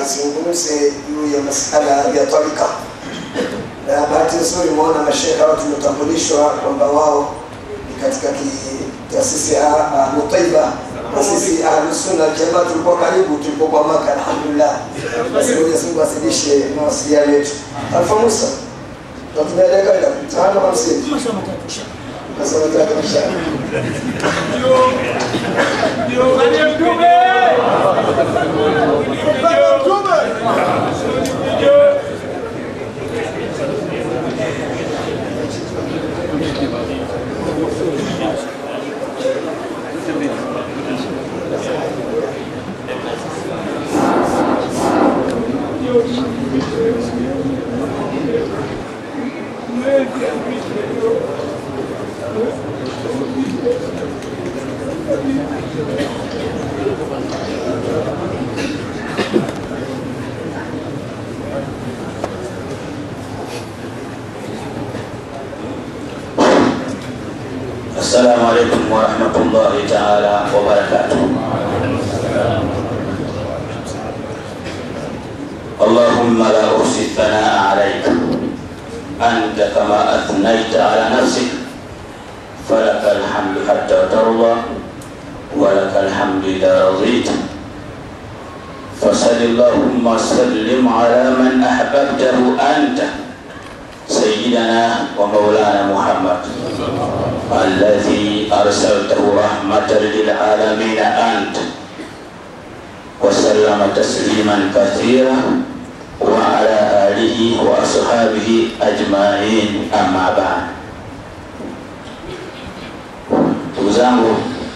azungumze juu ya masala ya tarika, na bahati nzuri umeona mashehe hao tumetambulishwa kwamba wao ni katika ki- taasisi ya Ahlu Taiba na sisi Ahlu Sunna Jamaa tulikuwa karibu tulipokuwa Maka, alhamdulillah. Basi Mwenyezi Mungu azidishe mawasiliano yetu. Alfa Musa, tunatumia dakika ngapi? Tano hamsini. Masaa matatu inshallah. السلام عليكم ورحمة الله تعالى وبركاته اللهم لا أحصي الثناء عليك أنت كما أثنيت على نفسك فلك الحمد حتى ترضى ولك الحمد إذا رضيت فصل اللهم وسلم على من أحببته أنت سيدنا ومولانا محمد الذي أرسلته رحمة للعالمين أنت وسلم تسليما كثيرا وعلى آله وأصحابه أجمعين أما بعد ndugu zangu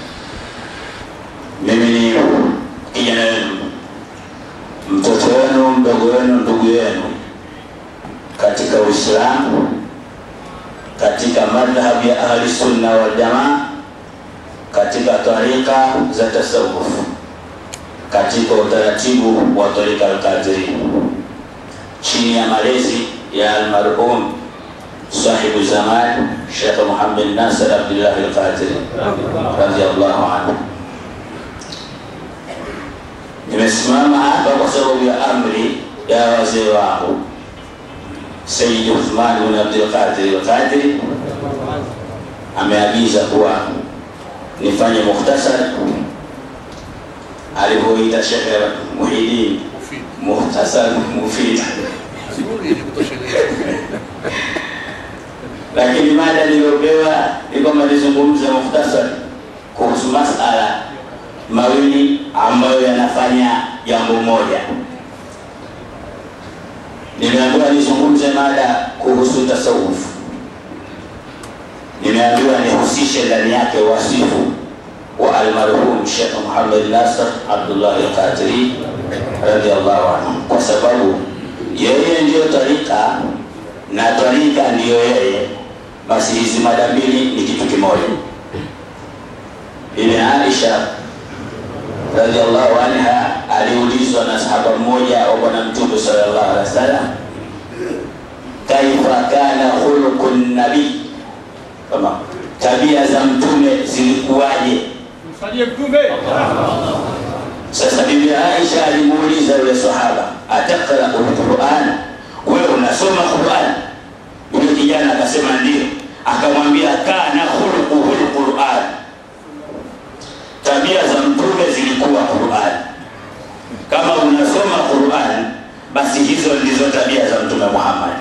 mimi ni kijana wenu mtoto wenu mdogo wenu ndugu yenu katika uislamu katika madhhab ya ahli sunna wal jamaa katika tarika za tasawuf katika utaratibu wa tarika alqadiri chini ya malezi ya almarhum sahibu zaman Sheikh Muhammad Nasir Abdullah Al-Qadiri radhiyallahu anhu. Nimesimama hapa kwa sababu ya amri ya wazee wangu Sayyid Uthman bin Abdul Qadir Al-Qadiri ameagiza kuwa nifanye mukhtasar alivyoita Sheikh Muhyiddin mukhtasar mufid lakini mada niliyopewa ni kwamba nizungumze mukhtasar kuhusu masala mawili ambayo yanafanya jambo moja. Nimeambiwa nizungumze mada kuhusu tasawuf, nimeambiwa nihusishe ndani yake wasifu wa almarhum Sheikh Muhammad Nasr Abdullah Al-Qadiri radhiallahu anhu, kwa sababu yeye ndiyo tarika na tarika ndiyo yeye, basi hizi mada mbili ni kitu kimoja. Bibi Aisha radhiallahu anha aliulizwa na sahaba mmoja wa Bwana Mtume sallallahu alaihi wasallam, kaifa kana khuluqu nabii, kama tabia za mtume zilikuwaje? Sasa Bibi Aisha alimuuliza yule sahaba, ataqra alquran, wewe unasoma Quran? Yule kijana akasema ndio. Akamwambia kana khuluquhu alquran, tabia za mtume zilikuwa Quran. Kama unasoma Quran, basi hizo ndizo tabia za mtume Muhammad.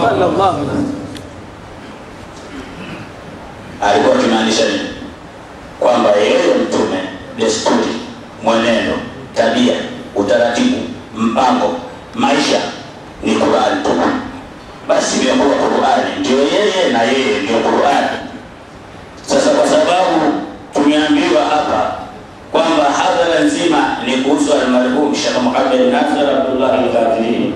Alikuwa akimaanisha nini? Kwamba yeye mtume, desturi, mwenendo, tabia, utaratibu, mpango, maisha ni Qur'an tu. Basi imekuwa Qur'ani ndio yeye na yeye ndio Qur'ani. Sasa kwa sababu tumeambiwa hapa kwamba hadhara nzima ni kuhusu almarhum Sheikh Muhammad Nasir Abdullah Al-Qadiri,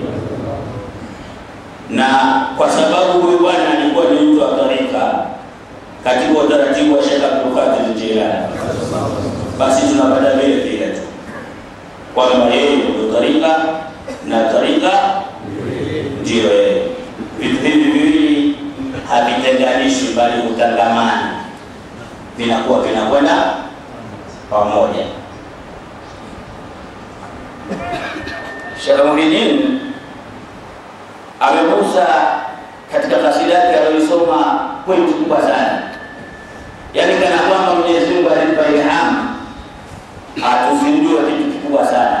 na kwa sababu huyu bwana alikuwa ni mtu wa tarika katika utaratibu wa Sheikh Abdul Qadir Jilani, basi tunapata vile vile tu kwamba yeye ndio tarika na tarika ndiyo yeye. Vitu hivi viwili havitenganishwi, bali hutangamana, vinakuwa vinakwenda pamoja. Sheikh Muhyiddin amegusa katika kasida yake aliyosoma pointi kubwa sana, yaani kana kwamba Mwenyezi Mungu alimpa ilhamu atuzindue kitu kikubwa sana,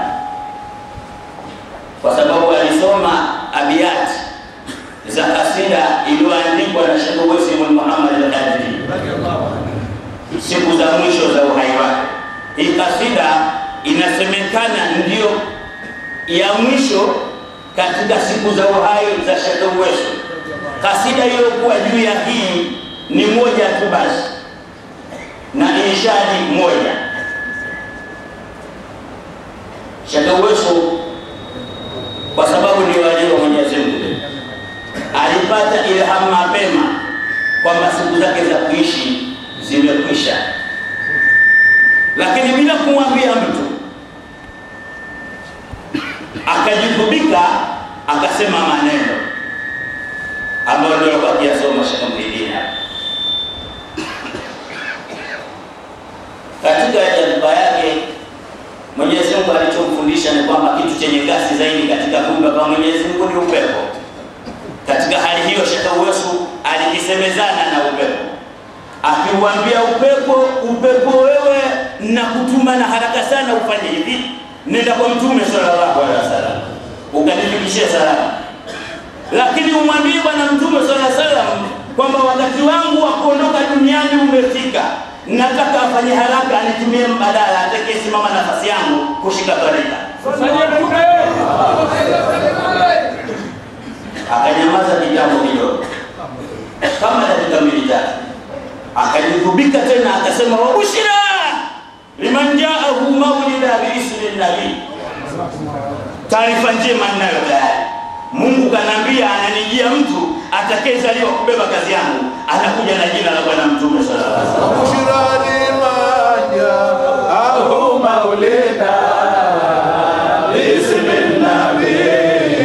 kwa sababu alisoma abiyati za kasida iliyoandikwa na Sheikh Uwais ibn Muhammad al-Qadiri siku za mwisho za uhai wake. Hii kasida inasemekana ndiyo ya mwisho katika siku za uhai za Sheikh Uwais. Kasida iliyokuwa juu ya hii ni moja tu basi, na inshadi moja. Sheikh Uwais kwa sababu ni wali wa Mwenyezi Mungu alipata ilhamu mapema kwamba siku zake za kuishi zimekwisha, lakini bila kumwambia mtu akajigubika, akasema maneno ambayo ndio alikuwa akiyasoma Sheikh Muhyiddin hapa katika jadba yake. Mwenyezi Mungu alichomfundisha ni kwamba kitu chenye kasi zaidi katika kuumba kwa Mwenyezi Mungu ni upepo. Katika hali hiyo, Sheikh Uwesu alikisemezana na upepo akiuambia upepo, upepo wewe na kutuma na haraka sana ufanye hivi, nenda kwa Mtume sallallahu alaihi wasallam ukanifikishie salamu, lakini umwambie Bwana Mtume sallallahu alaihi wasallam kwamba wakati wangu wa kuondoka duniani umefika, nataka afanye haraka, anitumie mbadala atakayesimama nafasi yangu kushika tarika. Akanyamaza kitambo kidogo, kama dakika mbili tatu akajigubika tena akasema, wabushira liman jaahu maulida biismi nabii, taarifa njema ninayo tayari. Mungu kanaambia ananijia mtu atakayezaliwa kubeba kazi yangu, anakuja na jina la Bwana Mtume sallallahu alaihi wasallam. Bushra liman jaahu maulida biismi nabii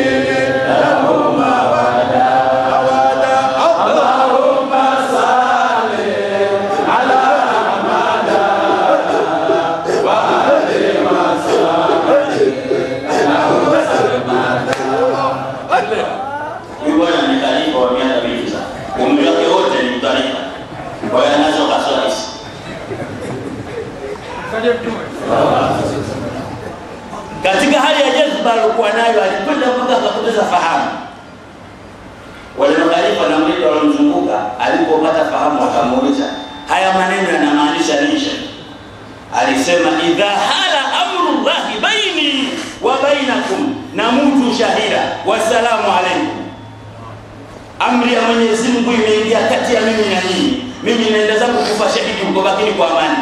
Huyu bwana ni khalifa wa miaka mingi sana, umri wake wote ni khalifa, kwa hiyo anazo kaswahisi. Katika hali ya jazba aliokuwa nayo, alikwenda mpaka akapoteza fahamu. Wale makhalifa na mlinzi waliomzunguka, alipopata fahamu, akamuuliza haya maneno yanamaanisha nini? Alisema, idha hala amru llahi baini wa bainakum namutu shahida wassalamu alaikum, amri ya Mwenyezi Mungu imeingia kati ya mimi na nyinyi, mimi naenda zangu kufa shahidi huko, bakini kwa amani.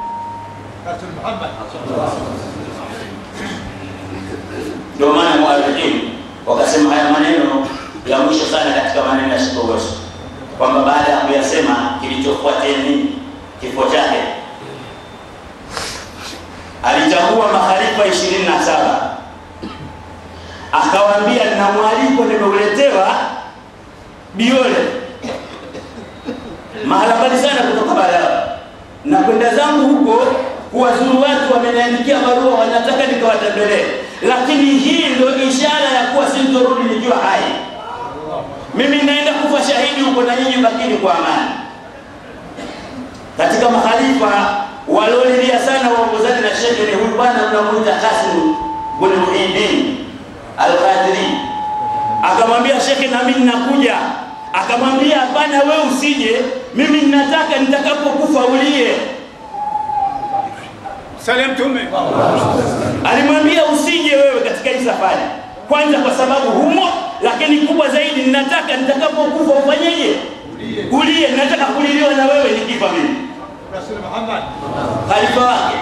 Ndio maana muarikini wakasema haya maneno ya mwisho sana katika maneno ya Sheikh Uwesu, kwamba baada ya kuyasema kilichofuatia nini? Kifo chake. Alichagua makhalifa ishirini na saba akawaambia, nina mwaliko nimeuletewa Biole, mahala mbali sana kutoka Balawa, na kwenda zangu huko kuwazuru watu, wameniandikia barua, wanataka nikawatembelee, lakini hii ndio ishara ya kuwa sintorudi nikiwa hai. Mimi naenda kufa shahidi huko, na nyinyi bakini kwa amani. Katika makhalifa waliolilia sana waongozaji na shekhe ni huyu bwana unamuita Kasim bin Muhyiddin Al-Qadiri. Akamwambia shekhe, nami ninakuja. Akamwambia hapana, we usije, mimi ninataka nitakapokufa ulie. Salam Mtume. Alimwambia usije wewe katika hii safari, kwanza kwa sababu humo, lakini kubwa zaidi, ninataka nitakapokufa ufanyeje? Ulie. Nataka kuliliwa na wewe nikifa mimi Rasul Muhammad. khalifa wake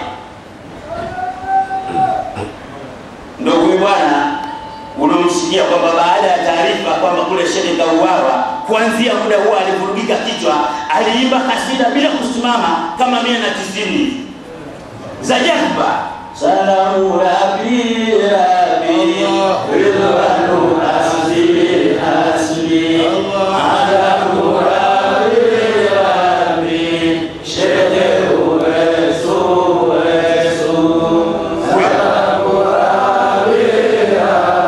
ndo huyu bwana uliomsikia kwamba baada ya taarifa kwamba kule shehe kauawa, kuanzia muda huo alivurugika kichwa, aliimba kasida bila kusimama kama mia na tisini za jazba. Salamu rabi rabi ridwanu asli asli alamu rabi rabi shehe uwesu uwesu salamu rabi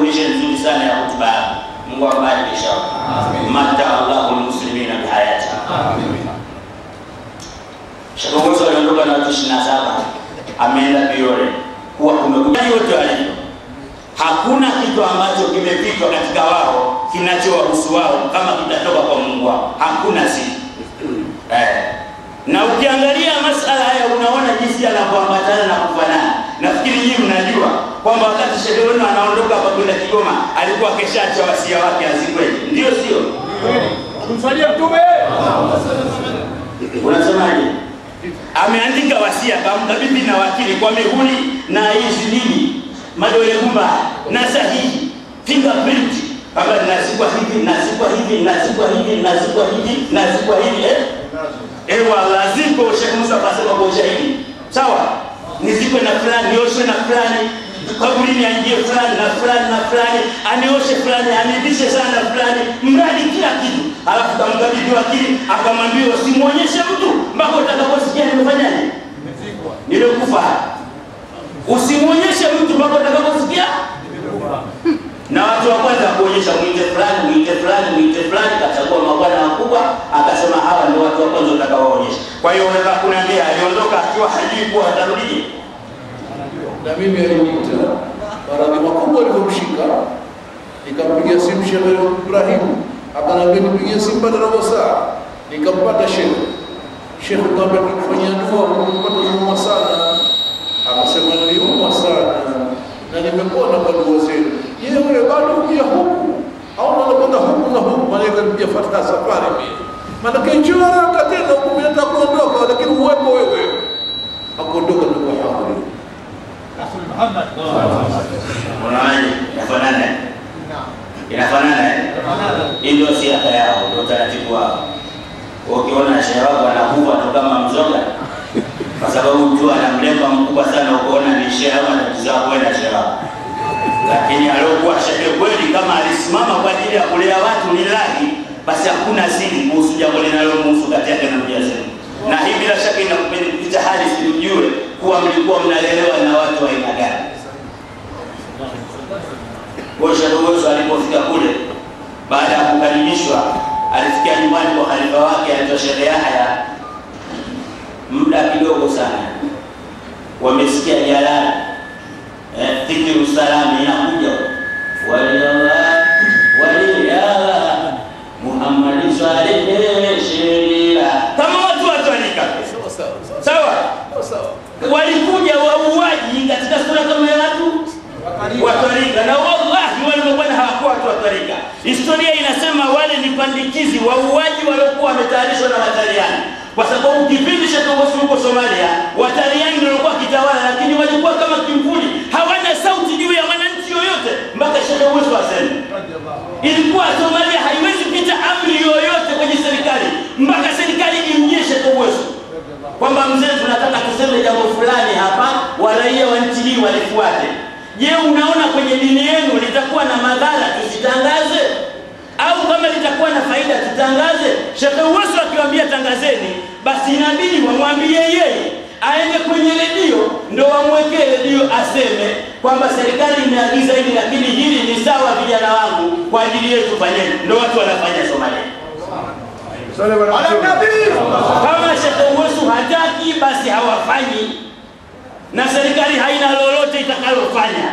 foundation nzuri sana ya hotuba yako. Mungu awabariki inshallah. Mata Allahu almuslimina bihayati. Sheikh Mwiso aliondoka na watu 27 ameenda Biore kuwa kumekuja yote walivyo. Hakuna kitu ambacho kimepitwa katika wao kinachowahusu wao kama kitatoka kwa Mungu wao. Hakuna si eh. Na ukiangalia masala haya unaona jinsi yanavyoambatana na kufanana. Nafikiri nyinyi mnajua kwamba wakati shehe wenu anaondoka hapa kwenda Kigoma alikuwa keshacha wasia wake azikweli, ndio sio? Kumsalia Mtume. Unasemaje? Ameandika wasia kamkabidhi na wakili kwa mihuri na hizi nini, madole gumba na sahihi, fingerprint kwamba nazikwa hivi, nazikwa hivi, nazikwa hivi, nazikwa hivi, nazikwa hivi eh? Ewa laziko Sheikh Musa akasema kwa ushahidi. Sawa? Nizikwe na fulani, nioshwe na fulani, kaburini aingie fulani na fulani na fulani, anioshe fulani, anivishe sana fulani, mradi kila kitu. Alafu kamkabidhi wakili, akamwambia usimwonyeshe mtu mpaka utakaposikia nimefanyaje? Nimekufa. Usimwonyeshe mtu mpaka utakaposikia na watu wa kwanza kuonyesha mwite fulani mwite fulani mwite fulani, kachagua mabwana wakubwa, akasema hawa ndio watu wa kwanza utakawaonyesha. Kwa hiyo unaweza kuniambia aliondoka akiwa hajui kuwa atarudije? na mimi aliniita maradhi makubwa alivyomshika, nikampigia simu Sheikh Ibrahim, akaniambia nipigie simu baada ya robo saa, nikampata Sheikh. Sheikh kaambia tukifanyia dua kumpata unaumwa sana, akasema niliumwa sana na nimepona kwa dua zenu. Je, wewe bado kuja huku au unakwenda huku na huku? Maana kanipigia fatha safari mimi, maanake njoo haraka tena huku, mimi nataka kuondoka, lakini uwepo wewe. Akuondoka ndio hadhuri Rasul Muhammad. Unaonaje? Inafanana? Inafanana eh? Hii ndio siasa yao, ndio utaratibu wao. Ukiona shehe wako anakufa tu kama mzoga, kwa sababu mtu ana mlemba mkubwa sana, ukaona ni shehe au anatizaa kwenda shehe wako. Lakini aliokuwa shehe kweli, kama alisimama kwa ajili ya kulea watu ni lahi, basi hakuna siri kuhusu jambo linalomhusu kati yake na Mwenyezi Mungu. Na hii bila shaka inakupita hali sijue kuwa mlikuwa mnalelewa na watu wa aina gani. Kwa Sheikh Uwezo alipofika kule, baada ya kukaribishwa, alifikia nyumbani kwa khalifa wake anaitwa Sheikh Yahya, muda kidogo sana wamesikia jalala eh, dhikiru salami inakuja waliyallah waliyallah Muhammad swalihe shirira kama watu watwalika sawa sawa sawa sawa sawa walikuja wauaji katika sura kama ya watu watwarika na wallahi wale mabwana hawakuwa watu watwarika historia inasema wale ni pandikizi wauaji waliokuwa wametayarishwa na wataliani kwa sababu kipindi cha Togosi huko Somalia wataliani ndio walikuwa kitawala lakini walikuwa kama kimvuli hawana sauti juu ya mwananchi yoyote mpaka Sheikh Uwezo aseme ilikuwa Somalia haiwezi pita amri yoyote kwenye serikali mpaka serikali imnyeshe Sheikh Uwezo kwamba mzee, tunataka tuseme jambo fulani hapa, waraia wa nchi hii walifuate. Je, unaona kwenye dini yenu litakuwa na madhara tusitangaze, au kama litakuwa na faida tutangaze? Sheikh Uweso akiwaambia tangazeni, basi inabidi wamwambie yeye aende kwenye redio, ndo wamwekee redio aseme kwamba serikali imeagiza hili, lakini hili ni sawa, vijana wangu, kwa ajili yetu fanyeni. Ndo watu wanafanya Somalia. Ala Nabii. Kama Sheikh Uwesu hataki basi hawafanyi, na serikali haina lolote itakalofanya.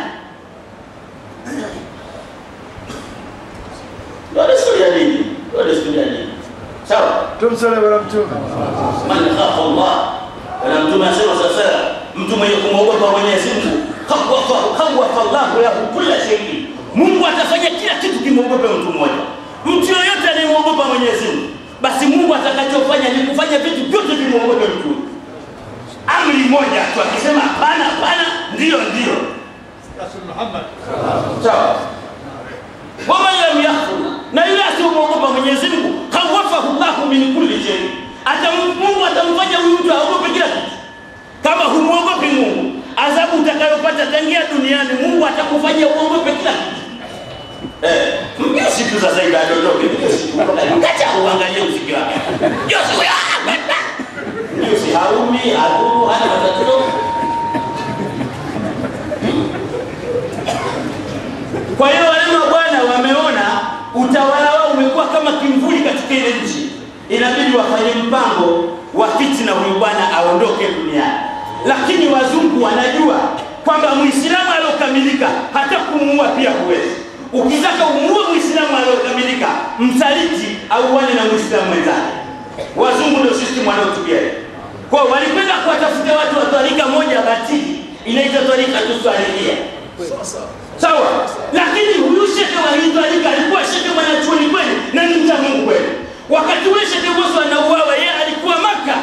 Ndio desturi ya dini, ndio desturi ya dini. Sawa, Tumsale bwana Mtume. man khafa Allah, na Mtume asema sasa, mtu mwenye kumwogopa Mwenyezi Mungu khawafa khawafa Allahu lahu kulla shay'in, Mungu atafanya kila kitu kimwogope mtu mmoja. Mtu yoyote anayemwogopa Mwenyezi Mungu, basi Mungu atakachofanya ni kufanya vitu vyote vimwogope mtu huyo. Amri moja tu, akisema hapana, hapana, ndio ndio. Rasul Muhammad. Sawa. Waman lam yakhfu, na yule asiyemwogopa Mwenyezi Mungu khawafahu Allahu min kulli shay, atam Mungu atamfanya huyu mtu aogope kila kitu. Kama humwogopi Mungu, adhabu utakayopata tangia duniani, Mungu atakufanya uogope kila kitu. Eh, mjusi tu sasa hivi adondoke, mjusi tu. Kacha uangalie mziki wake. Mjusi huyo, ah, baba. Mjusi haumi, hadhuru, hana matatizo. Kwa hiyo wale mabwana wameona utawala wao umekuwa kama kimvuli katika ile nchi, inabidi wafanye mpango wa fitina, huyu bwana aondoke duniani. Lakini wazungu wanajua kwamba Muislamu aliokamilika hata kumuua pia huwezi. Ukitaka umuue Muislamu aliokamilika, msaliti auane na Muislamu mwenzake. Wazungu ndio system wanaotumia hiyo. Kwa hiyo walikwenda kuwatafuta watu wa twarika moja batili inaitwa twarika tuswalilia sawa lakini huyu shekhe wa hii twarika alikuwa shekhe mwanachuoni kweli na ni mcha mungu kweli wakati ule shekhe boso anauawa yeye alikuwa maka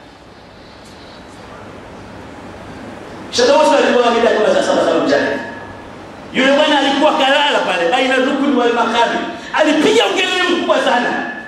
shekhe boso aliuawa mida kama saa saba saba mchana yule bwana alikuwa kalala pale baina rukuni wal makabi alipiga ukelele mkubwa sana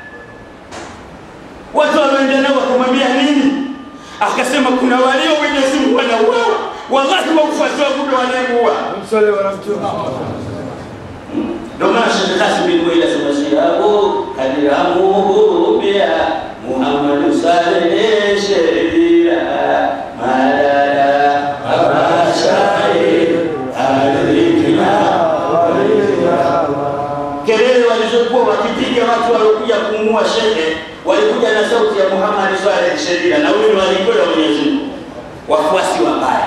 watu walioenda nao wakamwambia nini akasema kuna walio Mwenyezi Mungu wanauawa wallahi wa ufuasi wangu ndio wanayemuua Msole bwana mtume. ndio maana Sheikh Kasim bin Muila Samasiabu kadiramu bia Muhammadu Saleh Sheria madada abashari alikina kelele walizokuwa wakipiga watu waliokuja kumua shehe walikuja na sauti ya Muhammad Saleh Sheria na huyu walikwenda Mwenyezi Mungu wafuasi wabaya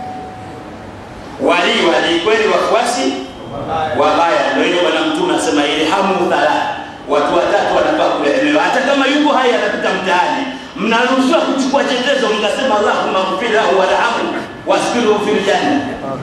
wali wali kweli wafuasi wabaya ndio hilo bwana mtume anasema ilhamu thala watu watatu wanafaa kurehemewa hata kama yuko hai anapita mtaani mnaruhusiwa kuchukua chetezo mkasema allahumma ghfir lahu warhamhu waskiruhu fil janna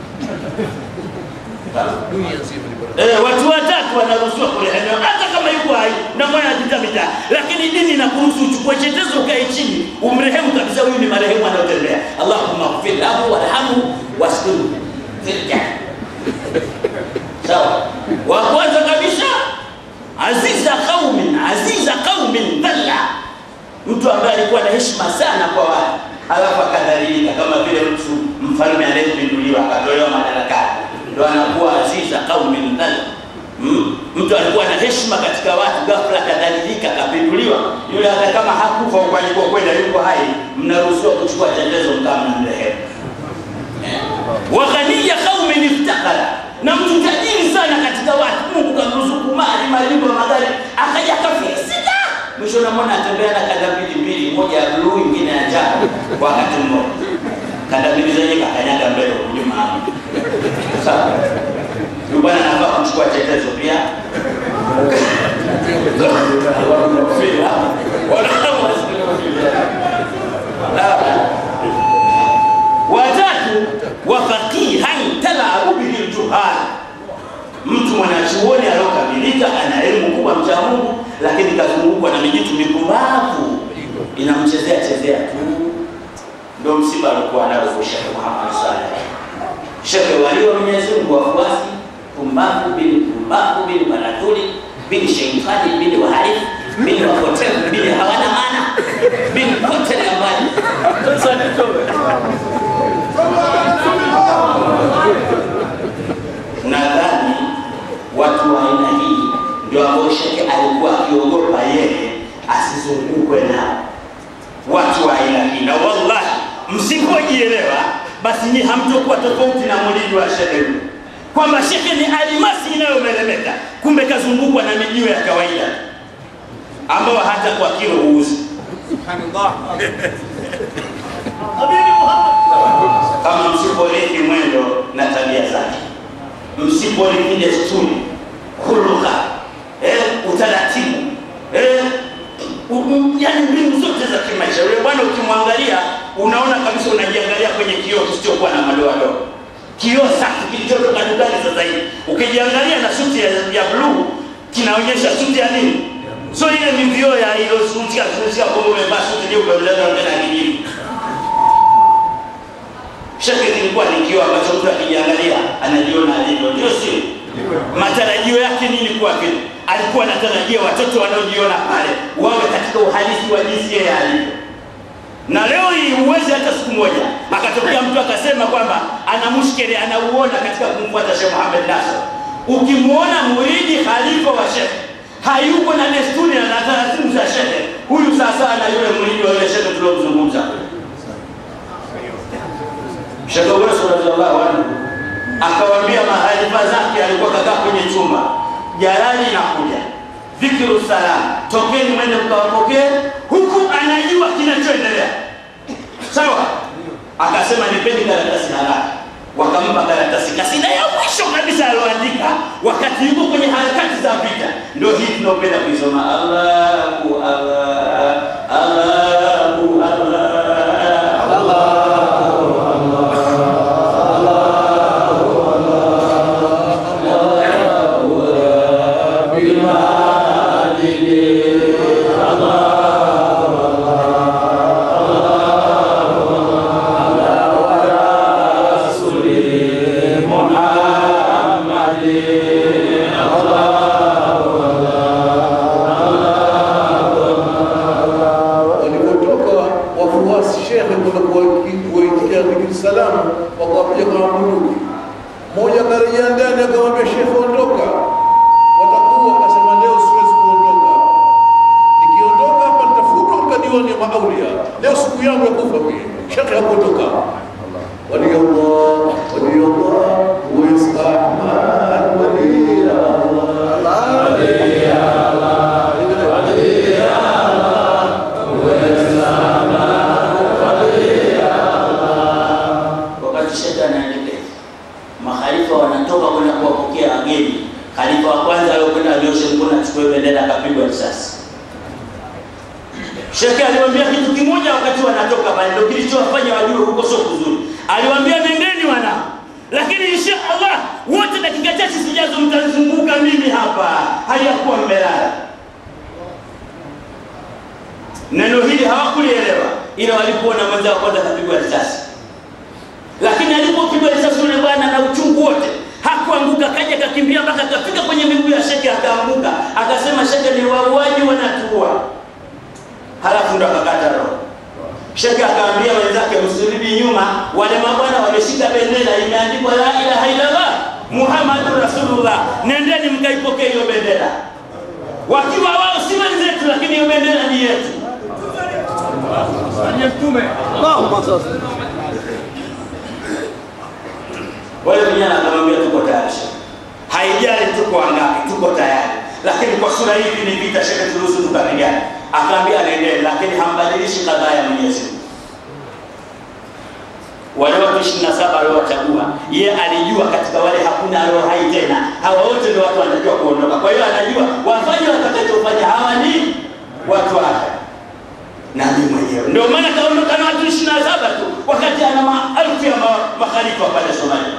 dunia nzima ni barabara. Eh, watu watatu wanaruhusiwa kurehemewa hata kama yuko hai na mwana anapita mitaa, lakini dini inakuruhusu uchukue chetezo ukae chini umrehemu kabisa, huyu ni marehemu anayotembea. Allahumma ighfir lahu warhamhu waskuru fil janna. Sawa. Wa kwanza kabisa aziza qaumin, aziza qaumin dhalla, mtu ambaye alikuwa na heshima sana kwa watu alafu akadhalilika, kama vile mtu mfalme anayepinduliwa akatolewa madarakani, ndo anakuwa aziza qaumin dhalla. Mm. Mtu alikuwa na heshima katika watu, ghafla akadhalilika, akapinduliwa. Yule hata kama hakufa huko alikokwenda, yuko hai, mnaruhusiwa kuchukua chetezo mkaa mnamrehemu wa ghaniya qaumin iftakara, na mtu tajiri sana katika watu, Mungu kamruzuku mali majumba magari, akaja kafilisika. Mwisho namwona atembea na kanda mbili mbili, moja ya bluu, ingine ya njano kwa wakati mmoja. Kanda mbili zenye kakanyaga mbele huku nyuma hapo. Sawa, huyu bwana anafaa kuchukua chetezo pia. watatu wa faqihan talabu bihi ljuhal, mtu mwanachuoni aliokamilika, ana elimu kubwa, mcha Mungu, lakini kazungukwa na mijitu mipumbavu inamchezea chezea tu. Ndio msiba alikuwa nao Sheikh Muhammad Saleh, shekhe walio Mwenyezi Mungu, wafuasi pumbavu bili pumbavu bili maradhuli bili sheitani bili wahalifu bili wapotevu bili hawana maana bili pote na mbali. Sasa nitoe nadhani watu wa aina hii ndio ambao shekhe alikuwa akiogopa yeye asizungukwe nao watu wa aina hii na wallahi msipojielewa basi ni hamtokuwa tofauti na mulidi wa shekhe huyu kwamba shekhe ni alimasi inayomeremeta kumbe kazungukwa na mijiwe ya kawaida ambao hata kwa kilo huuzi kama msipolithi mwendo na tabia zake, msipolithi desturi, huluka, eh, utaratibu, eh, u- u- yaani mbinu zote za kimaisha. Yule bwana ukimwangalia, unaona kabisa, unajiangalia kwenye kioo kisichokuwa na madoadoa, kioo safi kilichotoka dukani sasa hivi. Ukijiangalia na suti ya, ya bluu kinaonyesha suti ya nini? So ile ni vioo ya ilo suti ya suti ya kwamba umevaa suti nyeupe, unaenda tena kijivu shekhe kilikuwa ni kioo ambacho mtu akijiangalia anajiona alivyo, ndio sio? Matarajio yake nini kwake? Alikuwa anatarajia watoto wanaojiona pale wawe katika uhalisi wa jinsi yeye alivyo. Na leo hii huwezi hata siku moja akatokea mtu akasema kwamba ana mushkeli anauona katika kumfuata Sheikh Muhammad Nasr. Ukimwona muridi khalifa wa shekhe hayuko na desturi na taratibu za shekhe, huyu sasa na yule muridi wa yule shekhe tuliomzungumza Sheikh Uweso radhiallahu anhu akawaambia mahali taarifa zake, alikuwa kakaa kwenye chumba, jalali inakuja, dhikiru salam, tokeni mwende mkawapokee, huku anajua kinachoendelea. Sawa, akasema nipeni karatasi haraka. Wakampa karatasi, kasida ya mwisho kabisa aloandika wakati yuko kwenye harakati za vita. Ndio hii tunaopenda kuisoma, Allahu Allah, Allahu Allah, walipotoka wafuasi shekhe kwenda kuwaiti- kuwaitikia dhikri salamu, wakawapiga kwa bunduki. Mmoja akarejea ndani akamwambia shekhe, ondoka, watakuwa. Akasema leo siwezi kuondoka, nikiondoka hapa nitafutwa katika diwani ya maaulia. Leo siku yangu ya kufa mie. Shekhe hakuondoka. Waliyallah, waliyallah, Uwais Ahmad, waliyallah. wakati shekhe anaendelea, makhalifa wanatoka kwenda kuwapokea wageni. Khalifa wa kwanza aliyokwenda alioshe mkono achukue bendera akapigwa risasi. Shekhe aliwaambia kitu kimoja wakati wanatoka pale, ndio kilichowafanya wajue huko sio kuzuri. Aliwaambia nendeni wana, lakini insha Allah wote dakika chache zijazo mtazunguka mimi hapa, hali ya kuwa mmelala. Neno hili hawakulielewa, ila walipoona mwenzao kwanza kapigwa risasi lakini alipopigwa risasi yule bwana na uchungu wote hakuanguka, kaja kakimbia mpaka akafika kwenye miguu ya sheke, akaanguka akasema, sheke ni wauaji wanatuua. Halafu ndo akakata roho. Sheke akaambia wenzake, msirudi nyuma, wale mabwana wameshika bendera imeandikwa la ilaha illallah Muhammadu Rasulullah, nendeni mkaipokee hiyo bendera, wakiwa wao si wenzetu, lakini hiyo bendera ni yetu. Aliye Mtume. Wale vijana akamwambia tuko tayari, haijali tuko wangapi, tuko tayari, lakini kwa sura hivi ni vita, shekhe, turuhusu tukapigana. Akaambia anaendelea, lakini hambadilishi kadhaa ya Mwenyezi Mungu. Wale watu ishirini na saba aliowachagua ye alijua katika wale hakuna alio hai tena, hawa wote ndio watu wanatakiwa kuondoka. Kwa hiyo anajua wafanye watakachofanya, hawa ni watu wake na mimi mwenyewe. Ndio maana kaondoka na watu ishirini na saba tu, wakati ana maelfu ya ma- makhalifa pale Somalia.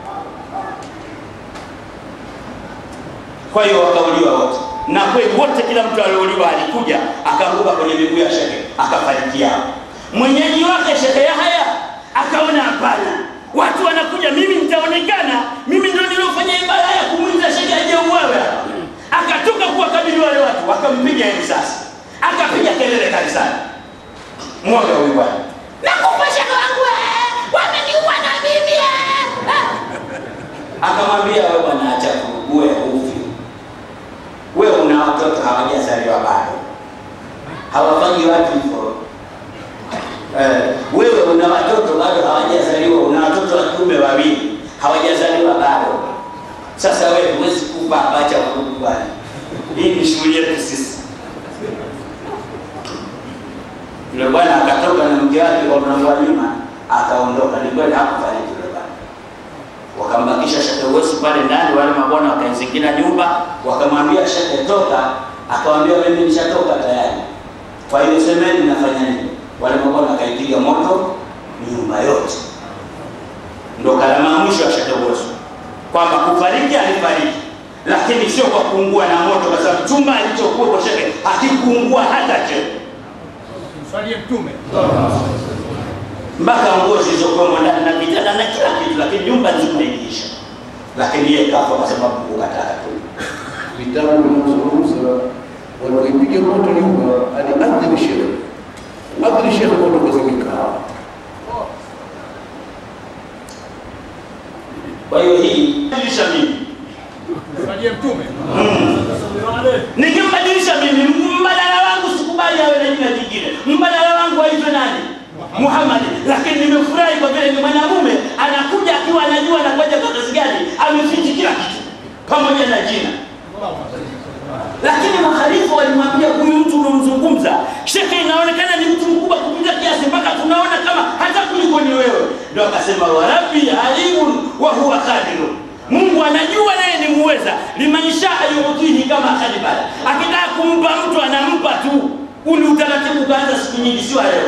Kwa hiyo wakauliwa wote, na kweli wote, kila mtu aliouliwa alikuja akaanguka kwenye miguu ya shekhe akafariki hapo. Mwenyeji wake Shekhe Yahya akaona hapana, watu wanakuja, mimi nitaonekana, mimi ndio niliofanya ibada ya kumwita shekhe aje uwawe hapa. Akatoka kuwakabili wale watu, wakampiga risasi, akapiga kelele kanisani, mwoga huyu bwana, nakufa shekhe wangu, eh, wameniua na mimi eh." akamwambia wewe bwana, acha uwe ufi wewe una watoto hawajazaliwa bado, hawafanyi watu hivyo. Eh, wewe una watoto bado hawajazaliwa, una watoto wa kiume wawili hawajazaliwa bado. Sasa wewe huwezi kufa hapa, acha urudi bwana. Hii ni shughuli yetu sisi. Yule bwana akatoka na mke wake kwa mlango wa nyuma, akaondoka. Ni kweli hakufariki yule bwana wakambakisha Shekhe Uwesu pale ndani, wale mabwana wakaizingira nyumba, wakamwambia Shekhe toka, akawambia mimi nishatoka tayari, kwa hiyo semeni nafanya nini? Wale mabwana wakaipiga moto nyumba yote. Ndo kalama ya mwisho ya Shekhe Uwesu kwamba kufariki alifariki, lakini sio kwa kuungua na moto, kwa sababu chumba alichokuwa kwa Shekhe hakikuungua hata cheo Msalie Mtume. mpaka nguo zilizokuwemo ndani na vitanda na kila kitu, lakini nyumba nzima iliisha, lakini yeye kafa kwa sababu kukataka tu. vitabu vinazungumza walipoipiga moto nyumba aliadhiri shekhe adhiri shekhe moto kuzimika Kwa hiyo hii badilisha mimi, Msalie Mtume. nikimbadilisha mimi, mbadala wangu sikubali awe na jina jingine, mbadala wangu aitwe nani? Muhammad. Lakini nimefurahi kwa vile ni mwanamume anakuja akiwa anajua anakuja kwa kazi gani amefichi kila kitu pamoja na jina lakini makhalifa walimwambia huyu mtu unaomzungumza shekhe inaonekana ni mtu mkubwa kupita kiasi mpaka tunaona kama hata kuliko ni wewe ndo akasema warabi alimun wa huwa qadirun mungu anajua naye ni muweza limanishaa yutihi kama kadibala akitaka kumpa mtu anampa tu uli utaratibu ukaanza siku nyingi sio leo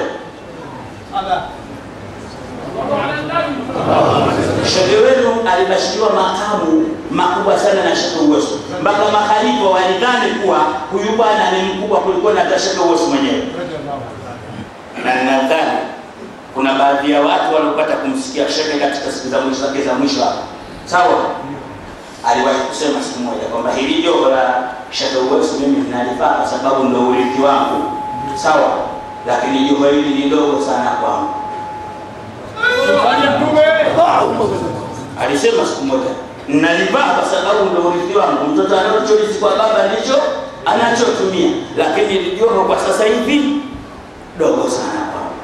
Shehe wenu alibashiriwa makamu makubwa sana na Shehe Uwesu, mpaka makhalifa walidhani kuwa huyu bwana ni mkubwa kuliko na hata Shehe Uwesu mwenyewe, na ninadhani kuna baadhi ya watu waliopata kumsikia Shehe katika siku za mwisho zake za mwisho hapa, sawa. Aliwahi kusema siku moja kwamba hili joho la Shehe Uwesu mimi linalifaa kwa sababu ndo urithi wangu, sawa, lakini joho hili ni dogo sana kwangu. Msalie Mtume. alisema siku moja nalivaa kwa sababu ndo urithi wangu mtoto anachorithi kwa baba ndicho anachotumia lakini lijoho kwa sasa hivi dogo sana kwangu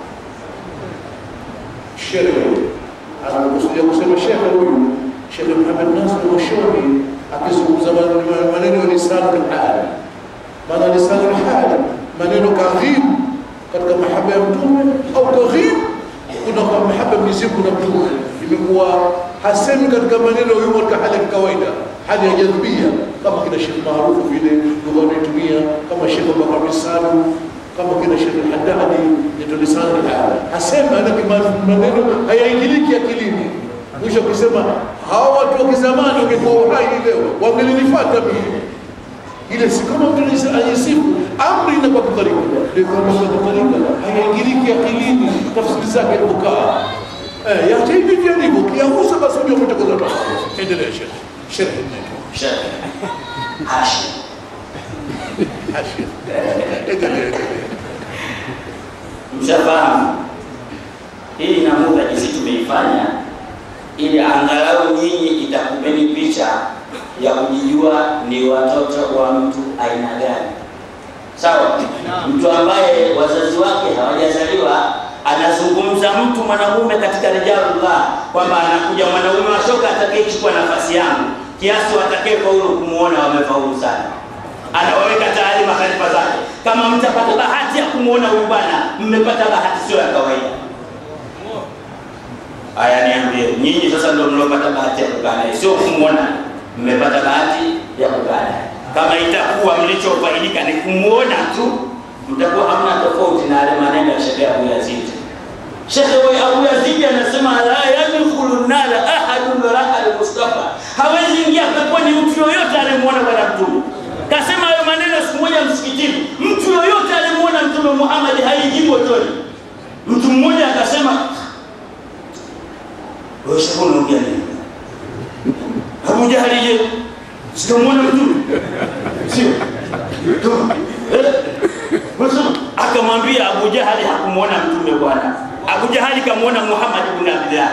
Shehe anakusudia kusema shehe huyu Shehe Muhammad Nasr Mwashoni akizungumza maneno- maneno ya lisanul hali, maana lisanul hali maneno kadhib katika mahaba ya mtume au kadhib kuna kwa mahaba ya Mwenyezi Mungu na mtume, imekuwa hasemi katika maneno yumo katika hali ya kawaida, hali ya jadhbia, kama kina Sheikh maarufu vile lugha wanaitumia kama Sheikh Bakar Misadu kama kina Sheikh Haddadi ndio lisani hali hasema ana maneno hayaingiliki akilini. Mwisho kusema hawa watu wa kizamani wangekuwa uhai leo wangelinifuata mimi ile si kama mtu anayesifu amri na kwa kutarika ndio kama kwa kutarika hayaingiliki akilini tafsiri zake kukaa eh yacha hivi vya ndivyo kiagusa basi ndio mtakoza tu endelea sheikh sheikh neno Shehe Hashim hashia endelea endelea mshafahamu hii namuda jinsi tumeifanya ili angalau nyinyi itakupeni picha ya kujijua ni watoto wa mtu aina gani sawa mtu ambaye wazazi wake hawajazaliwa anazungumza mtu mwanamume katika rijalullah kwamba anakuja mwanaume wa shoka atakayechukua nafasi yangu kiasi watakayefaulu kumwona wamefaulu sana anawaweka tayari makhalifa zake kama mtapata bahati ya kumwona huyu bwana mmepata bahati sio ya kawaida haya niambie nyinyi sasa ndio mliopata bahati ya kukaa naye sio kumwona mmepata bahati ya kukaa naye kama itakuwa mlichofaidika ni kumwona tu mtakuwa hamna tofauti na yale maneno ya shekhe abu yazidi shekhe we abu yazidi anasema la yadkhulu nara ahadun raa almustafa hawezi ingia peponi mtu yoyote anayemwona bwana mtume kasema hayo maneno siku moja msikitini mtu yoyote anayemwona mtume muhammad haingii motoni mtu mmoja akasema wewe shekhe unaongea nini abu jahali je sikamwona mtume sio Tu. Eh? Unasema, akamwambia abu jahali hakumwona mtume bwana abu jahali kamwona muhammad ibn abdillah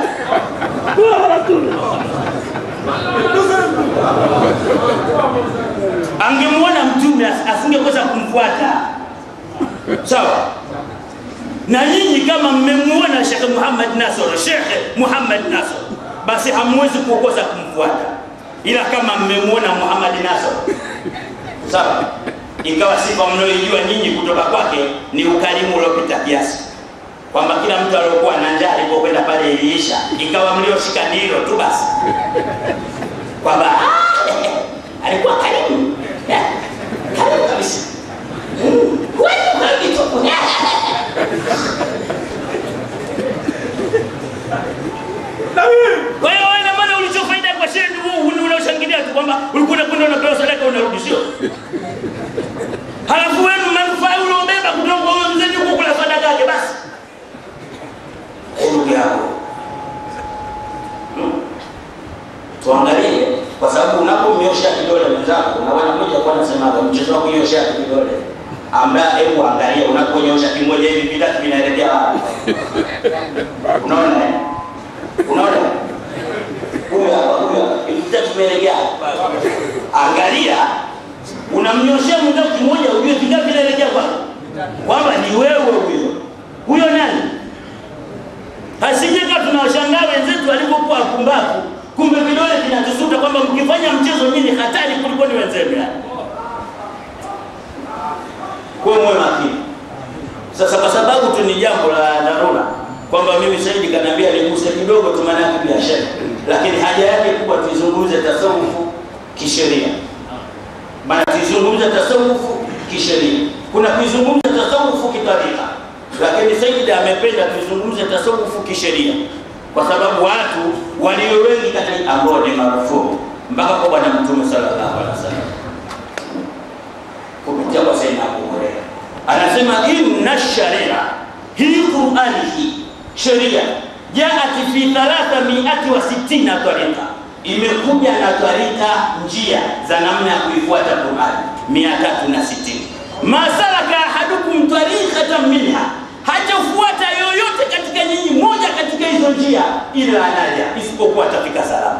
angemwona mtume as- asingeweza kumfuata sawa na nyinyi kama mmemwona Sheikh Muhammad Nasr, Sheikh Muhammad Nasr, basi hamwezi kukosa kumfuata, ila kama mmemwona Muhammad Nasr, sawa, ikawa sifa mnayoijua nyinyi kutoka kwake ni ukarimu uliopita kiasi, kwamba kila mtu aliyokuwa na njaa alipokwenda pale iliisha, ikawa mlioshika ni hilo tu basi, kwamba "Ah, alikuwa karimu Eh, karimu kabisa, Mm, huwezi kurudi tupu Kwa hiyo wewe ina maana ulichofaida kwa shehe ni wewe uni- unaoshangilia tu kwamba ulikuwa unakwenda unapewa sadaka unarudi sio? Halafu wewe manufaa uliobeba kutoka kwa huyo mzee ni kukula sadaka yake basi. Ndugu yako. Hmm. Tuangalie kwa sababu unapomnyosha kidole mwenzako na wana mmoja kwa anasemaga mchezo wa kunyosha kidole ambaye hebu angalia unaponyosha kimoja hivi vitatu vinaelekea wapi? Unaona eh? Unaona? Huyu hapa, huyu hapa. Hivi vitatu vimeelekea wapi? Angalia unamnyoshea mwenzako kimoja ujue vingapi vinaelekea kwako. Kwamba ni wewe huyo. Huyo nani? Hasijeka tunawashangaa wenzetu walivyokuwa wapumbavu, kumbe vidole vinatusuta kwamba mkifanya mchezo nyinyi hatari kuliko ni wenzenu yani. Kwa hiyo muwe makini. Sasa kwa sababu tu ni jambo la dharura kwamba mimi Saidi kaniambia niguse kidogo tu maana yake biashara, lakini haja yake kubwa tuizungumze tasawufu kisheria, maana tuizungumze tasawufu kisheria. Kuna kuizungumza tasawufu kitarika, lakini Saidi amependa tuizungumze tasawufu kisheria kwa sababu watu walio wengi katika ambao ni marufuku mpaka kwa Bwana Mtume sallallahu alaihi wasallam kupitia kwa Sayyidina Abu Hurairah anasema inna sharia hii Qur'ani hii sheria jaati fi thalatha miati wa sittina tarika, imekuja na tarika njia za namna ya kuifuata Qur'ani mia tatu na sitini. Masalaka ahadukum tariqatan minha, hajafuata yoyote katika nyinyi moja katika hizo njia, ila anaja isipokuwa atafika salama.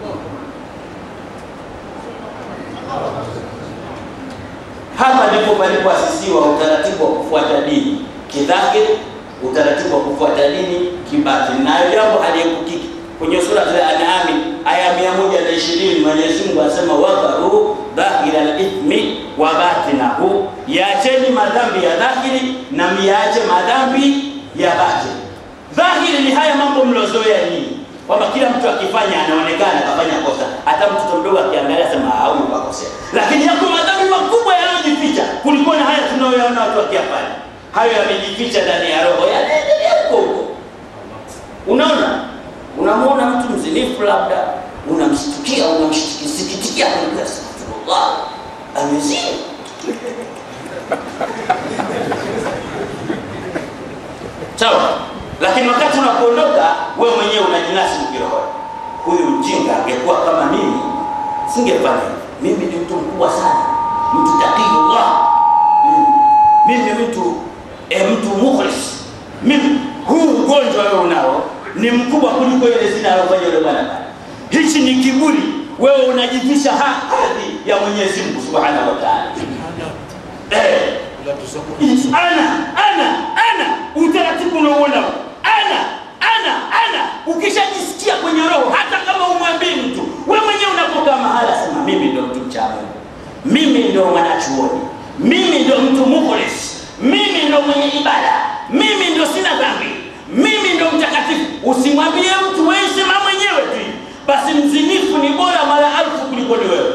Hapa ndipo palipoasisiwa utaratibu wa kufuata dini kidhahiri, utaratibu wa kufuata dini kibatini, nayo jambo haliepukiki. Kwenye sura Al-An'am aya mia moja na ishirini Mwenyezi Mungu anasema wadharu dhahira al-ithmi wa batinahu, yaacheni madhambi ya dhahiri na miache madhambi ya batini. Dhahiri ni haya mambo mlozoea nyinyi, kwamba kila mtu akifanya anaonekana akafanya kosa, hata mtoto mdogo akiangalia sema au kakosea, lakini yako madhambi makubwa yanayojificha kuliko na haya tunayoyaona watu wakiyafanya. Hayo yamejificha ndani ya roho, yanaendelea huko huko. Unaona, unamwona mtu mzinifu, labda unamshtukia, unamsikitikia, astaghfirullah, amezini sawa lakini wakati unapoondoka wewe mwenyewe unajinasi ukiroho, huyu mjinga angekuwa kama mimi singefanya hivi. Mimi ni mtu mkubwa sana, mtu taqiyullah, Mm. mimi mtu e, mtu mukhlis. Mimi huu ugonjwa wewe unao ni mkubwa kuliko ile zina alofanya yule bwana pale. Hichi ni kiburi, wewe unajivisha ha- hadhi ya Mwenyezi Mungu subhanahu wa ta'ala. Eh, ana ana ana utaratibu unaoona ana ana ana ukishajisikia kwenye roho hata kama umwambii mtu we mwenyewe unapokaa mahala sema mimi ndo mtu mcha Mungu mimi ndo mwanachuoni mimi ndo mtu mukhlis mimi ndo mwenye ibada mimi ndo sina dhambi mimi ndo mtakatifu usimwambie mtu wewe sema mwenyewe tu basi mzinifu ni bora mara alfu kuliko ni wewe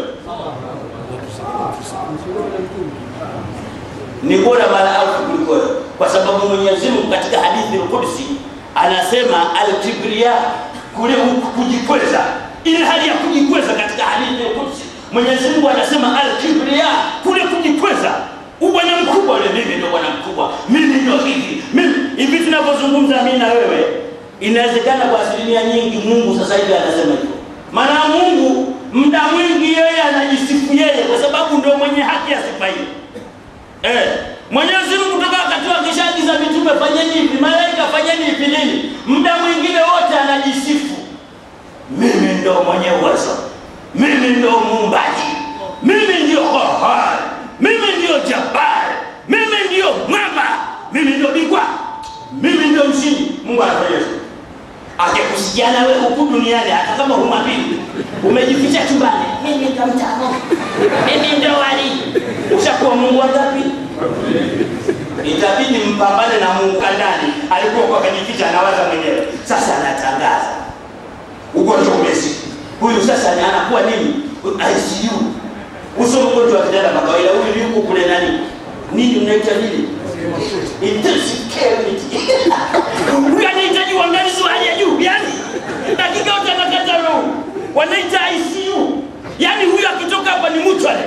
ni bora mara alfu kuliko wewe, kwa sababu Mwenyezi Mungu katika hadithi al-Qudsi anasema al-kibriya, kule kujikweza, ile hali ya kujikweza katika hadithi al-Qudsi Mwenyezi Mungu anasema al-kibriya, kule kujikweza, ubwana mkubwa ule, mimi ndio bwana mkubwa, mimi ndio hivi, mimi hivi. Tunavyozungumza mimi na wewe, inawezekana kwa asilimia nyingi Mungu sasa hivi anasema hivyo, maana Mungu muda mwingi yeye anajisifu yeye, kwa sababu ndio mwenye haki ya sifa hiyo. Eh, Mwenyezi Mungu toka wakati akishaagiza mitume fanyeni hivi, malaika fanyeni hivi nini, muda mwingine wote anajisifu, mimi ndo mwenye uwezo, mimi ndo muumbaji, mimi ndio Qahhar, mimi ndio Jabbar, mimi ndio Mwamba, mimi ndio bingwa, mimi ndio mshindi. Mungu anafanya hivyo. Akikusikia na wewe huku duniani, hata kama humwambii, umejificha chumbani, mimi ndo mtano, mimi ndo wali, ushakuwa Mungu wangapi? Itabidi mpambane na Mungu kandani, alikuwa kwa kajificha, anawaza mwenyewe. Sasa anatangaza ugonjwa umezidi, huyu sasa ni anakuwa nini? ICU, uso ugonjwa wa kitanda kwa kawaida. Huyu yuko kule nani nini, mnaita nini? Intensive care unit. Huyu anahitaji uangalizi wa hali ya juu, yani dakika yote anakata roho, wanaita ICU. Yani huyu akitoka hapa ni mutual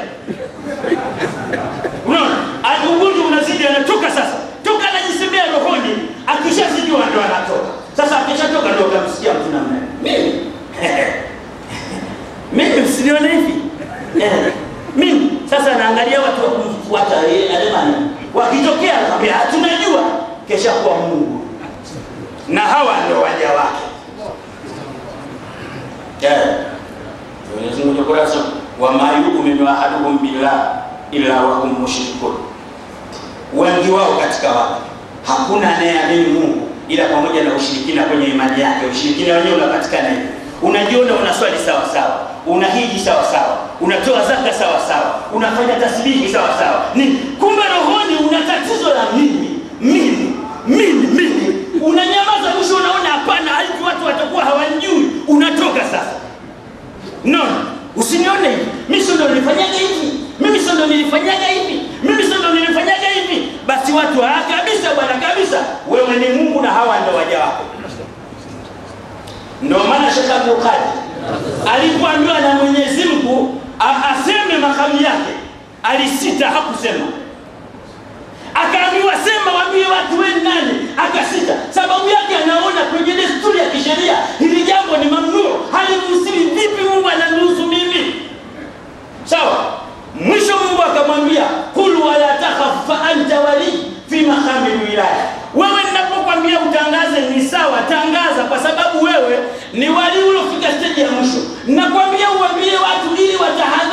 Unaona? Ana- Ugonjwa unazidi anatoka sasa. Toka anajisemea rohoni, akishazidiwa ndo anatoka. Sasa akishatoka ndo utamsikia mtu namna hiyo. Mimi. Mimi msinione hivi. Eh, Mimi sasa naangalia watu wa kumfuata yeye Alemani. Wakitokea nakwambia tunajua kesha kuwa Mungu. Na hawa ndio waja wake. Eh. Mwenyezi Mungu kurasa wa ma yu'minu ahaduhum billah illa wa hum mushrikun, wengi wao katika watu hakuna anayeamini Mungu ila pamoja na ushirikina kwenye imani yake ushirikina wenyewe unapatikana hivi unajiona unaswali sawa sawa unahiji sawa sawa unatoa zaka sawa sawa unafanya tasbihi sawa sawa ni kumbe rohoni una tatizo la mimi mimi mimi mimi unanyamaza mwisho unaona hapana hivi watu watakuwa hawanjui unatoka sasa no usinione hivi mimi sio ndo nilifanyaga hivi mimi sio ndo nilifanyaga hivi mimi sio ndo nilifanyaga hivi basi watu ah kabisa bwana kabisa wewe ni Mungu na hawa ndio waja wako ndio maana Sheikh Abdul Qadir alipoambiwa na Mwenyezi Mungu a- aseme makamu yake alisita hakusema akaambiwa sema waambie watu wewe ni nani akasita sababu yake anaona kwenye desturi ya kisheria hili jambo ni mamnuu haliruhusiwi vipi mungu ananiruhusu mimi sawa mwisho mungu akamwambia kul wala takhaf fa anta wali fi maqami wilaya wewe ninapokwambia utangaze ni sawa tangaza kwa sababu wewe ni wali uliofika steji ya mwisho nakwambia uambie watu ili watahadhari